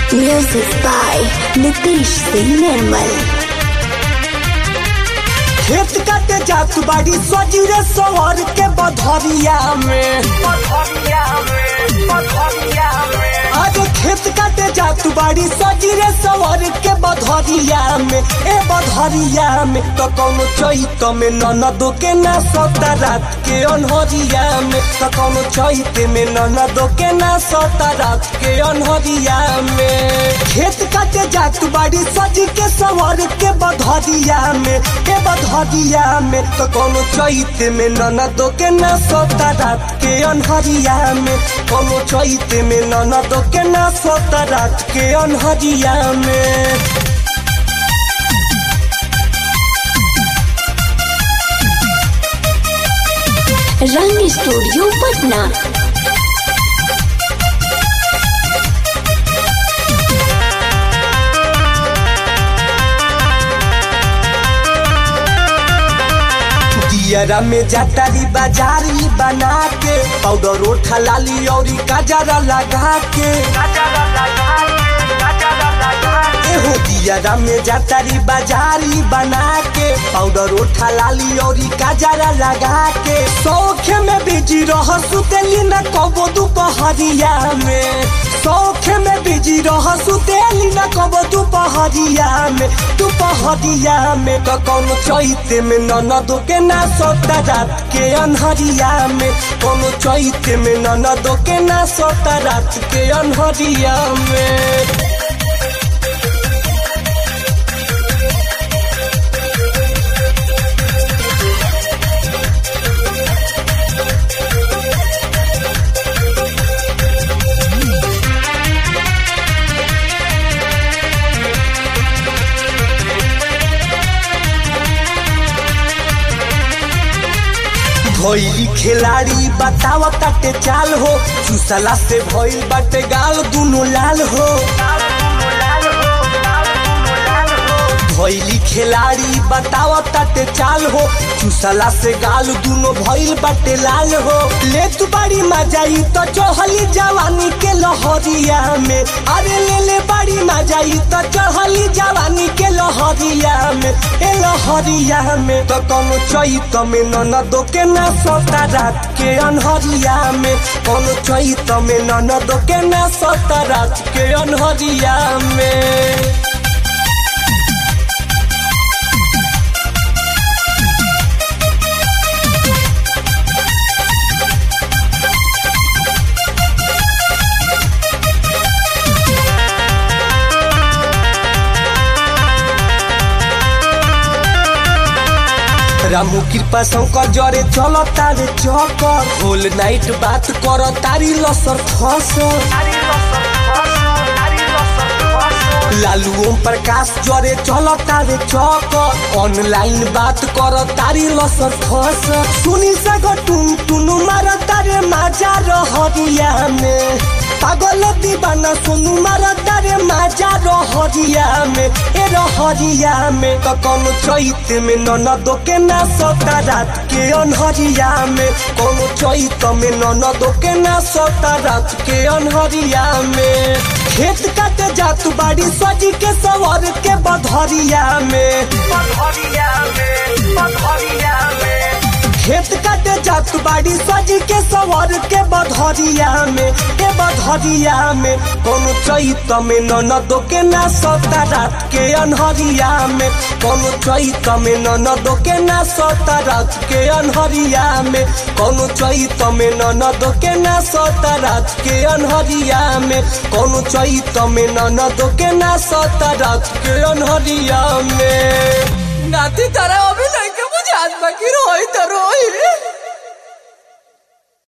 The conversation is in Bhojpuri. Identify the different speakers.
Speaker 1: Music by Nitish Singh Nirmal.
Speaker 2: खेत काटे जात बाड़ी सजीरे सवर के बधरिया में आज खेत काटे जात बाड़ी सजीरे सवर के बधरिया में ए बधरिया में तो कौनो चैत में ननदो के ना सता रात के अनहरिया में तो कौनो चैत में ननदो के ना सता रात के अनहरिया में खेत काटे जात बाड़ी सजी के सवर के बधरिया में ए बधरिया में तो कौनो चैत में ननदो के ना सता रात के अनहरिया में कौनो चैत में ननदो के ना सता रात के अनहरिया में
Speaker 1: रंग स्टूडियो पटना
Speaker 2: दियरा में जातारी बाजारी बना के पाउडर ओठा लाली और गजरा लगा के एहो दियरा में जातारी बाजारी बना के पाउडर ओठा लाली और गजरा लगा के सौख में बिजी रह सुतेली न कबो दुपहरिया में सौख में बिजी रह सुतेली न कबो दुपहरिया में दुपहरिया में तो कौनो चैत में ननदो के ना सोता रात के अनहरिया में कोनो चैत में ननदो के ना सोता रात के अनहरिया में भइली खिलाड़ी बताव ताटे चाल हो चूसला से भइल बाटे गाल दुनो लाल हो भइली खिलाड़ी बताव ताटे चाल हो चूसला से गाल दुनो भइल बाटे लाल हो ले तू बड़ी मजाई तो चढ़ली जवानी के लहरिया में अरे ले ले बड़ी मजाई तो चढ़ली जवानी के लहरिया में ए लहरिया में तो कोनो चैत में ननदो के ना सता रात के अनहरिया में कोनो चैत में ननदो के ना सता रात के अनहरिया में रामू कृपा शंकर जरे चल तारे चकर होल नाइट बात कर तारी लसर खसर लालू ओम प्रकाश जरे चल तारे चकर ऑनलाइन बात कर तारी लसर खसर सुनी सगर टुन टुनु मार तारे माजा रहरिया में पागल दीवाना सुनु मार तारे माजा रहरिया में ए रहरिया में तो कोनो चैत में ननदो के ना सता रात के अनहरिया में कोनो चैत में ननदो के ना सता रात के अनहरिया में खेत काटे जात बाड़ी सजी के सवर के बधरिया में बधरिया में बधरिया में खेत काटे जात बाड़ी सजी के सवर के बधरिया में के बधरिया में कोनो चैत में ननदो के ना सता रात के अनहरिया में कोनो चैत में ननदो के ना सता रात के अनहरिया में कोनो चैत में ननदो के ना सता रात के अनहरिया में कोनो चैत में ननदो के ना सता रात के अनहरिया में
Speaker 3: नाती तारा अभी नहीं के मुझे आज बाकी रोई तो रोई